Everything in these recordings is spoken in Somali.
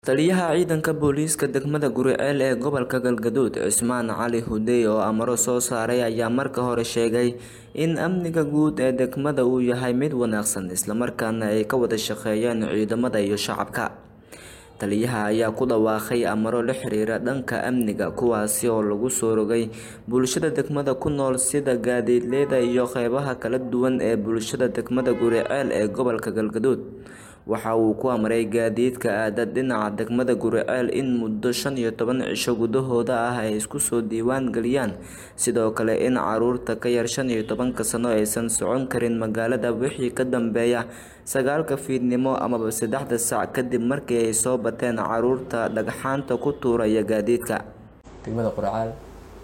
Taliyaha ciidanka booliiska degmada Guriceel ee gobolka Galgaduud Cismaan Cali Hudey oo amaro soo saaray ayaa marka hore sheegay in amniga guud ee degmada uu yahay mid wanaagsan isla markaana ay ka wada shaqeeyaan ciidamada iyo shacabka. Taliyaha ayaa ku dhawaaqay amaro la xiriira dhanka amniga kuwaasi oo lagu soo rogay bulshada degmada ku nool sida gaadiidleyda iyo qeybaha kala duwan ee bulshada degmada Guriceel ee gobolka Galgaduud. Waxa uu ku amray gaadiidka aada dhinaca degmada Guriceel in muddo shan iyo toban cisho gudahooda ah ay isku soo diiwaan galiyaan sidoo kale in caruurta ka yar shan iyo tobanka sano aysan socon karin magaalada wixii ka dambeeya sagaalka fiidnimo amaba saddexda saac kadib markii ay soo bateen caruurta dhagxaanta ku tuuraya gaadiidka. degmada Qurcaal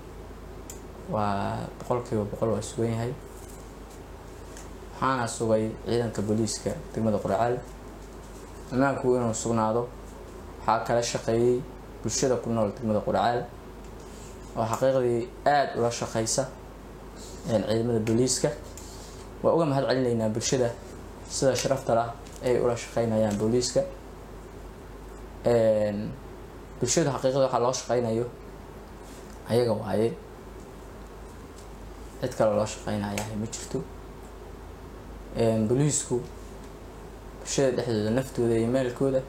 waa boqolkiiba boqol waa sugan yahay waxaana sugay ciidanka booliiska degmada Qurcaal ammaanku inuu sugnaado waxaa kala shaqeeyay bulshada ku nool degmada Qurcaal oo xaqiiqdii aad ula shaqeysa ciidamada booliiska waa uga mahad celinaynaa bulshada sida sharafta lah ay ula shaqeynayaan booliiska bulshada xaqiiqda waxaa loo shaqeynayo ayaga waaye cid kale loo shaqeynayaa ma jirto booliisku bulshada dhexdooda naftooda iyo maalkooda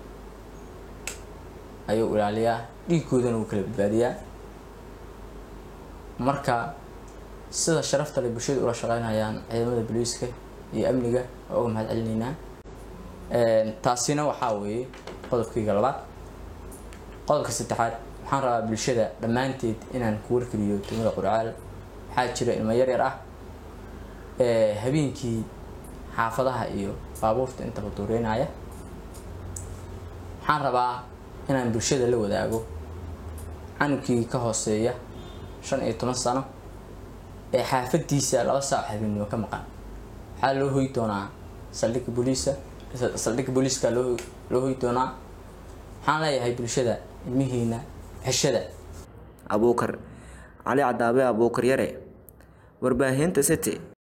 ayuu ilaaliyaa dhiiggoodana wuu kala badbaadiyaa marka sida sharafta leh bulshada ula shaqeynayaan ciidamada booliiska iyo amniga waa uga mahad celinaynaa taasina waxaa weeye qodobkayga labaad qodobka saddexaad waxaan rabaa bulshada dhammaanteed inaan ku wargeliyo degmada Qurcaal waxaa jira ilmo yar yar ah ee habeenkii xaafadaha iyo baabuurta intaba duureynaya waxaan rabaa inaan bulshada la wadaago canugkii ka hooseeya shan iyo toban sano ee xaafadiisa laba saac habeenimo ka maqan waxaa loo hoy doonaa saldhigga booliiska saldhigga booliiska loo loo hoy doonaa waxaan leeyahay bulshada ilmihiina xeshada Abuukar Cali Cadaabe Abuukar Yare warbaahinta City